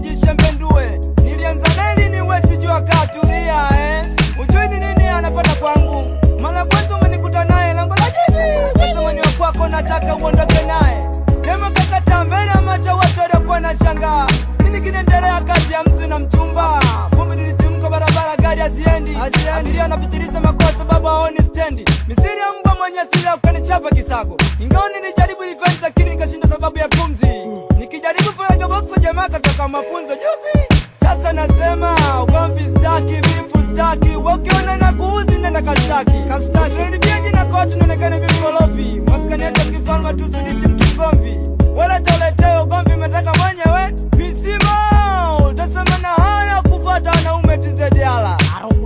jishembendue. Nilianza neli ni wesi jua katulia eh. Ujui ni nini anapata kwangu. Mara kwanza umenikuta naye lango la jiji. Sasa mwenye wa kwako nataka uondoke naye. Demo kakata mbele ya macho watu waliokuwa na shangaa. Nini kinaendelea kati ya mtu na mchumba? Vumbi lilitimka barabara gari haziendi. Abiria anapitiliza makosa sababu haoni stendi. Misiri ya mbwa mwenye asili ukanichapa kisago. Ingawa nilijaribu event lakini nikashinda sababu ya pumzi. Nikijaribu faraga box jamaa katoka mafunzo juzi. Sasa nasema ugomvi staki, vifu staki. Wakiona na kuuzi nenda kashtaki. Kashtaki. Usinibia jina kwa watu nionekane vimkorofi. Maskani yetu ya kifalme tusidishi mtu mgomvi. Wala toleteo ugomvi umetaka mwenyewe. Misimo utasema na haya kupata wanaume tizediala.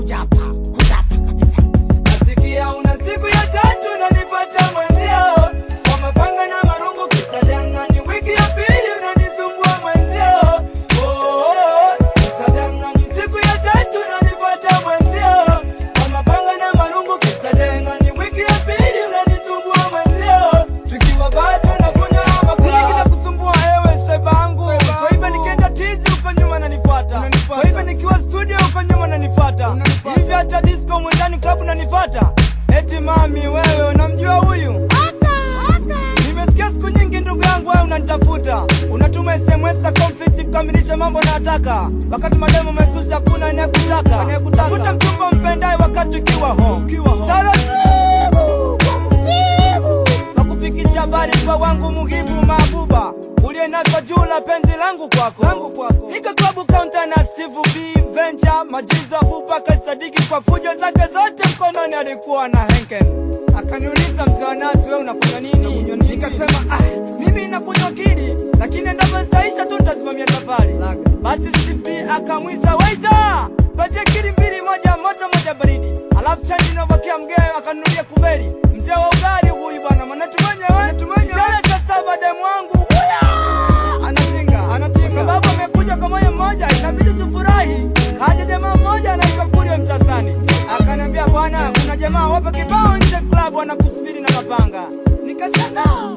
Nasikia una siku ya tatu unanipata mwenzio kwa mapanga na marungu kisadangani. Wiki ya pili unanisumbua mwenzio. Oh, oh, oh, kisadangani. Siku ya tatu unanipata mwenzio kwa mapanga na marungu kisadangani. Wiki ya pili unanisumbua mwenzio. Tukiwa bado nakunywa ama kula. Kinakusumbua ewe swaiba wangu. Swaiba nikienda tizi huko nyuma nanifuata. Swaiba nikiwa studio huko nyuma nanifuata. Hivi hata disco mwendani club nanifuata. Eti mami wewe unamjua huyu? Nimesikia siku nyingi ndugu yangu wewe unanitafuta. Unatuma SMS za conflict kukamilisha mambo nayotaka. Wakati mademo mesusi hakuna anayekutaka. Tafuta mchumba mpendaye wakati ukiwa home. Taratibu nakufikisha habari kwa wangu muhibu mabuba uliye nazo juu la penzi langu kwako langu kwako nika klabu kaunta na Steve B Venture majizo Abubakar Sadiki kwa fujo zake zote mkononi alikuwa na Henken akaniuliza mzee wa nasi wewe unakunywa nini nikasema ah mimi nakunywa kili lakini endapo zitaisha tu nitasimamia safari basi Steve B akamwita waita patie kili mbili moja moto moja baridi alafu chanji inabakia mgeo akanunulia kubeli mzee wa ugali huyu bwana manatu mwenyewe ishara za saba demu wangu huya anapinga anapinga sababu amekuja kwa moyo mmoja inabidi tufurahi kaja jamaa mmoja anaitwa Kurio Msasani akaniambia bwana kuna jamaa wapo kibao nje club wanakusubiri na mapanga nikashangaa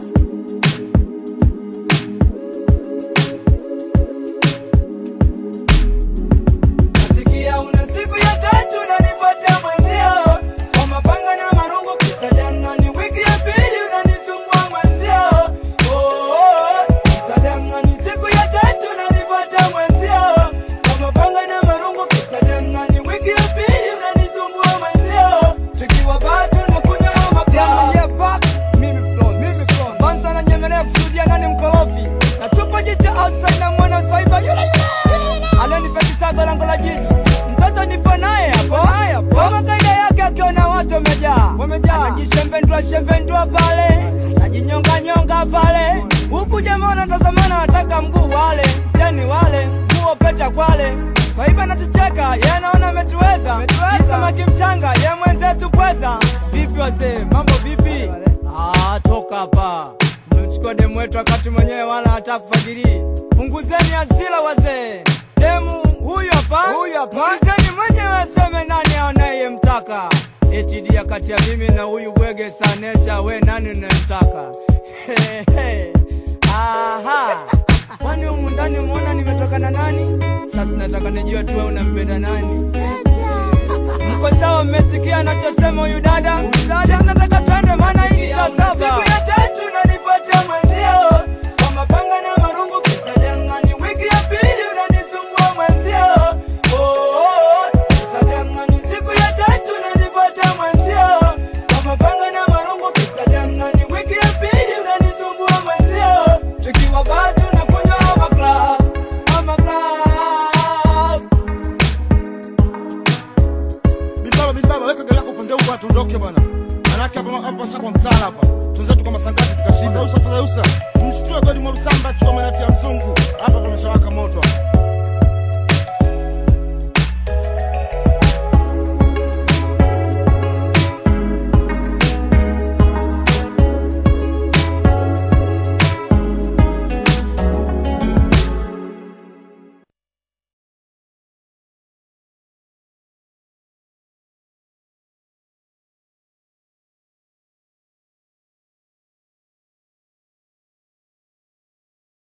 Nasikia una siku ya tatu unanifuatia mwenzio kwa mapanga na marungu kisadangani. Wiki ya pili unanisumbua mwenzio. Oh, oh, oh, kisadangani. Siku ya tatu unanifuatia mwenzio kwa mapanga na marungu kisadangani. Wiki ya pili unanisumbua mwenzio. Tukiwa bado nakunywa makaa. Yeah, back. Mimi flow, mimi flow. Bansa ananyemelea kusudia nani mkorofi. Na tupo jicha outside na mwana saiba yule yule alionipetisaga lango la jiji mtoto nipo naye hapo kama kaida yake akiona watu wamejaa anajishembendua shembendua pale anajinyonganyonga pale huku jamaa wanatazamana wataka mguu wale jeni wale nguo peta kwale swaiba natucheka ye anaona ametuweza si samaki mchanga ye mwenzetu pweza vipi wazee mambo vipi ah, toka hapa mmemchukua demu wetu wakati mwenyewe wala hata kufagirii punguzeni hasira wazee demu huyu hapa huyu hapa muulizeni mwenyewe aseme nani anayemtaka eti dia kati ya mimi na huyu bwege sanecha we nani unayemtaka Hehe. aha kwani humu ndani umeona nimetoka na nani sasa nataka nijue tu wewe unampenda nani mko sawa mmesikia anachosema huyu dada dada nataka twende maana hii saa saba siku ya tatu nanifuatia mwenzio kwa mapanga na marungu kisadangani wiki ya pili unanisumbua mwenzio oh, oh, oh, kisadangani siku ya tatu nanifuatia mwenzio kwa mapanga na marungu kisadangani wiki ya pili unanisumbua mwenzio tukiwa bado nakunywa ama club ama club Bilbaba, Bilbaba, weka gari lako upande huko tuondoke bwana. Manake hapa hapa sasa kwa msala hapa. Tunzetu kama sangati tukashinda. Usa usa. Mshtue godi mwa Rusamba chukua manati ya mzungu. Hapa pameshawaka moto. hapa.